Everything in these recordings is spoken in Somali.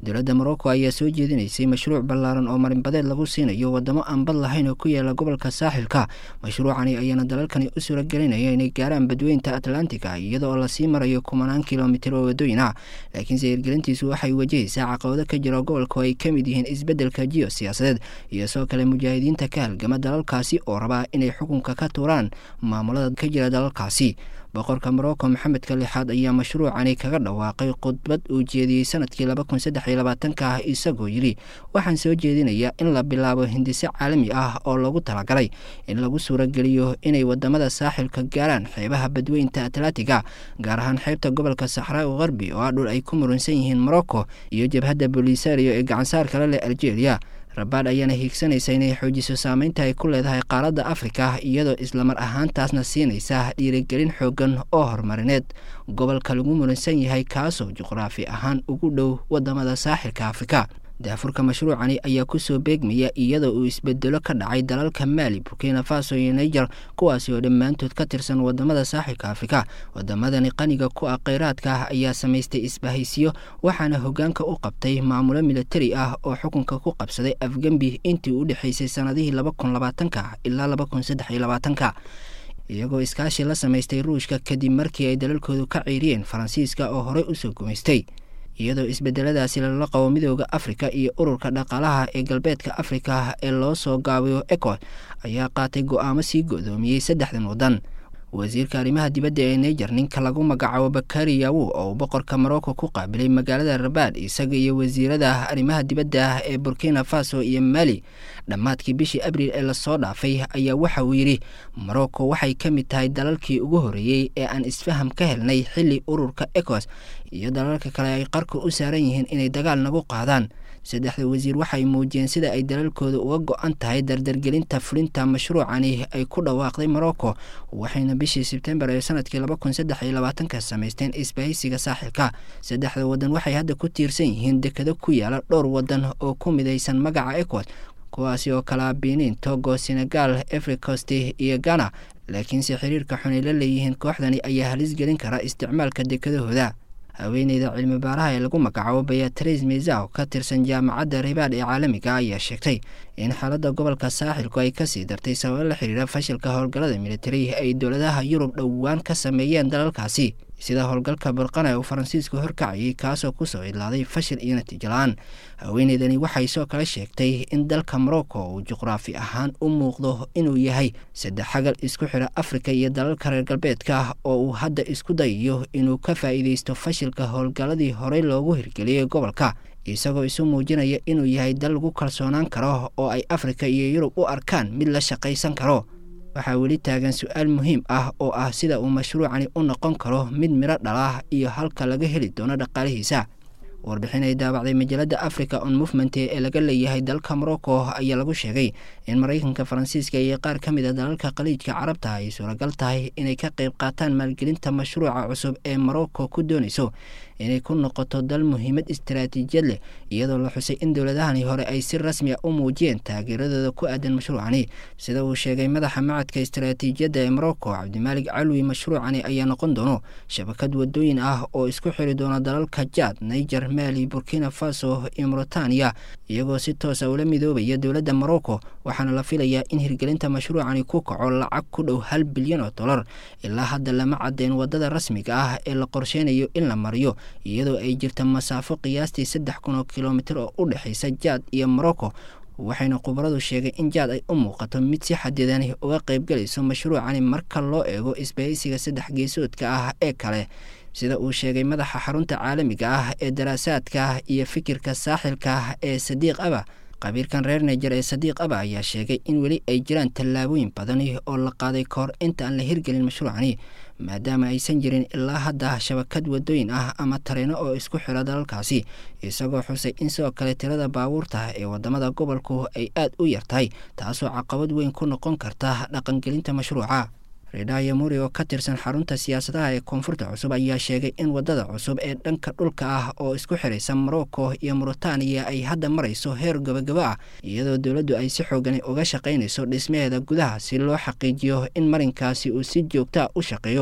dowladda morocco ayaa soo jeedinaysay mashruuc ballaaran oo marinbadeed lagu siinayo wadamo aan bad lahayn oo ku yaala gobolka saaxilka mashruucani ayaana dalalkani u suuragelinaya inay gaaraan badweynta atlantiga iyada oo lasii marayo kumanaan kilomitir oo wadooyin ah laakiinse hirgelintiisu waxay wajahaysaa caqabado ka jira gobolka oo ay ka mid yihiin isbeddelka jiyo siyaasadeed iyo sidoo kale mujaahidiinta ka halgama dalalkaasi oo rabaa inay xukunka ka tuuraan maamulada ka jira dalalkaasi boqorka morocco maxamedka lixaad ayaa mashruucani kaga dhawaaqay khudbad uu jeediyey sanadkii laba kun saddex iyo labaatanka ah isagoo yidhi waxaan soo jeedinayaa in la bilaabo hindise caalami ah oo lagu talagalay in lagu suurageliyo inay wadamada saaxilka gaaraan xeebaha badweynta atlantiga gaar ahaan xeebta gobolka saxraa qarbi oo ah dhul ay ku murunsan yihiin morocco iyo jabhadda bolisario ee gacansaar kale leh algeria rabaad ayaana hiigsanaysa inay xoojiso saameynta ay ku leedahay qaaradda afrika iyadoo islamar ahaantaasna siinaysa dhiirigelin xoogan oo horumarineed gobolka lagu muransan yahay kaasoo juqraafi ahaan ugu dhow wadamada saaxilka afrika daafurka mashruucani ayaa kusoo beegmaya iyadoo uu isbedelo ka dhacay dalalka maali burkina faso iyo niger kuwaasi oo dhammaantood ka tirsan wadamada saaxilka afrika wadamadani qaniga ku ah kheyraadka ah ayaa samaystay isbahaysiyo waxaana hogaanka u qabtay maamulo militari ah oo xukunka ku qabsaday afgembi intii u dhexaysay sanadihii laba kun labaatanka ilaa laba kun saddex iyo labaatanka iyagoo iskaashi la samaystay ruushka kadib markii ay dalalkoodu ka ciiriyeen faransiiska oo horey usoo gumaystay iyadoo isbedeladaasi lala qabo midooda afrika iyo ururka dhaqaalaha ee galbeedka afrika ee loo soo gaabiyo eco ayaa qaatay go-aamo sii go-doomiyey saddexdan waddan wasiirka arrimaha dibadda ee niger ninka lagu magacaabo bakari yawu oo uu boqorka morocco ku qaabilay magaalada rabaad isaga iyo wasiirada arrimaha dibadda ee burkina faso iyo mali dhammaadkii bishii abriil ee lasoo dhaafay ayaa waxa uu yidhi morocco waxay ka mid tahay dalalkii ugu horreeyey ee aan isfaham ka helnay xilli ururka ecos iyo dalalka kale ay qarka u saaran yihiin inay dagaal nagu qaadaan saddexda wasiir waxay muujiyeen sida ay dalalkooda uga go-an tahay dardargelinta fulinta mashruucani ay ku dhawaaqday morocco waxayna bishii sebtembar ee sanadkii laba kun saddex iyo labaatanka samaysteen isbahaysiga saaxilka saddexda waddan waxay hadda ku tiirsan yihiin dekado ku yaala dhowr waddan oo ku midaysan magaca ecod kuwaasi oo kala benin togo senegal efricost iyo ghana laakiinse xiriirka xun ay la leeyihiin kooxdani ayaa halis gelin kara isticmaalka dekadahooda haweeneyda cilmi baaraha ee lagu magacaabo beatrice meza oo ka tirsan jaamacadda ribaad ee caalamiga ayaa sheegtay in xaaladda gobolka saaxilku ay kasii dartay sababo la xiriira fashilka howlgallada militari ay dowladaha yurub dhowaan ka sameeyeen dalalkaasi sida howlgalka burqana uu faransiisku horkacayay kaasoo kusoo idlaaday fashil iyo natiijo la-aan haweeneydani waxay soo kale sheegtay in dalka morocco uu juqraafi ahaan u muuqdo inuu yahay saddex xagal isku xira afrika iyo dalalka reer galbeedka oo uu hadda isku dayayo inuu ka faa'iideysto fashilka howlgalladii horey loogu hirgeliyey gobolka isagoo isu muujinaya inuu yahay dal lagu kalsoonaan karo oo ay afrika iyo yurub u arkaan mid la shaqaysan karo waxaa weli taagan su-aal muhiim ah oo ah sida uu mashruucani u noqon karo mid midho dhalah iyo halka laga heli doono dhaqaalihiisa warbixin ay daabacday majalada africa on movement ee laga leeyahay dalka morocco ayaa lagu sheegay in maraykanka faransiiska iyo qaar ka mid a dalalka khaliijka carabta ay suuragal tahay inay ka qayb qaataan maalgelinta mashruuca cusub ee morocco ku doonayso inay ku noqoto dal muhiimad istaraatiijiyad leh iyadoo la xusay in dowladahani hore ay si rasmi a u muujiyeen taageeradooda ku aadan mashruucani sida uu sheegay madaxa macadka istaraatiijiyadda ee morocco cabdimaalig calwi mashruucani ayaa noqon doono shabakad wadooyin ah oo isku xiri doona dalalka jaad niger mali burkina faso iyo mauritania iyagoo si toosa ula midoobaya dowladda morocco waxaana la filayaa in hirgelinta mashruucani ku kaco lacag ku dhow hal bilyan oo dollar ilaa hadda lama caddeyn wadada rasmiga ah ee la qorsheynayo in la mariyo iyadoo ay jirta masaafo qiyaastii saddex kun oo kilomitir oo u dhexaysa jaad iyo morocco waxayna khubaradu sheegay in jaad ay u muuqato mid si xadidani uga qaybgalayso mashruucani marka loo eego isbahaysiga saddex geesoodka ah ee kale sida uu sheegay madaxa xarunta caalamiga ah ee daraasaadka iyo fikirka saaxilka ee sadiiq aba qabiirkan reer niger ee sadiiq aba ayaa sheegay in weli ay jiraan tallaabooyin badani oo la qaaday kahor inta aan la hirgelin mashruucani maadaama aysan jirin ilaa hadda shabakad wadooyin ah ama tareeno oo isku xira dalalkaasi isagoo xusay in sidoo kale tirada baabuurta ee wadamada gobolku ay aad u yartahay taasoo caqabad weyn ku noqon karta dhaqangelinta mashruuca redaya muri oo ka tirsan xarunta siyaasadaha ee koonfurta cusub ayaa sheegay in wadada cusub ee dhanka dhulka ah oo isku xiraysa morocco iyo mauritaniya ay hadda marayso heer gabagabo ah iyadoo dowladdu ay si xoogani uga shaqaynayso dhismaheeda gudaha si loo xaqiijiyo in marinkaasi uu si joogtaa u shaqeeyo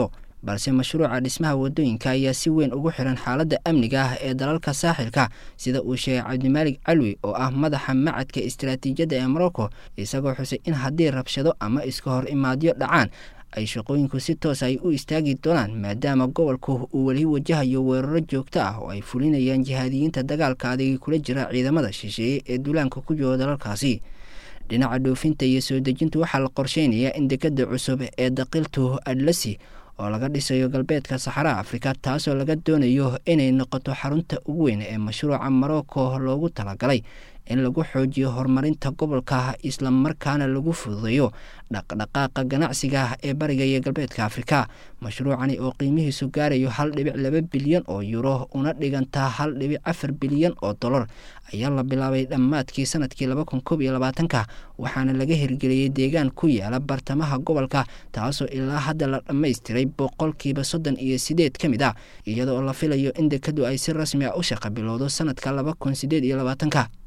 balse mashruuca dhismaha wadooyinka ayaa si weyn ugu xiran xaaladda amniga ah ee dalalka saaxilka sida uu sheegay cabdimaalig calwi oo ah madaxa macadka istaraatiijiyadda ee morocco isagoo xusay in haddii rabshado ama iska hor imaadyo dhacaan ay shaqooyinku si toos ay u istaagi doonaan maadaama gobolku uu weli wajahayo weeraro joogto ah oo ay fulinayaan jihaadiyiinta dagaalka adigi kula jira ciidamada shisheeye ee duulaanka ku jooga dalalkaasi dhinaca dhoofinta iyo soo dejinta waxaa la qorsheynayaa in dekada cusub ee daqiltu adlasi oo laga dhisayo galbeedka saxaraha afrika taasoo laga doonayo inay noqoto xarunta ugu weyn ee mashruuca morocco loogu talagalay in lagu xoojiyo horumarinta gobolka islamarkaana lagu fududeeyo dhaqdhaqaaqa ganacsiga ee bariga iyo galbeedka afrika mashruucani oo qiimihiisu gaarayo hal dhibic laba bilyan oo yuro una dhigantaa hal dhibic afar bilyan oo dollar ayaa la bilaabay dhammaadkii sanadkii laba kun koob iyo labaatanka waxaana laga hirgeliyey deegaan ku yaala bartamaha gobolka taasoo ilaa hadda la dhammaystiray boqolkiiba soddon iyo sideed ka mid ah iyadoo la filayo in dekadu ay si rasmi ah u shaqa bilowdo sanadka laba kun sideed iyo labaatanka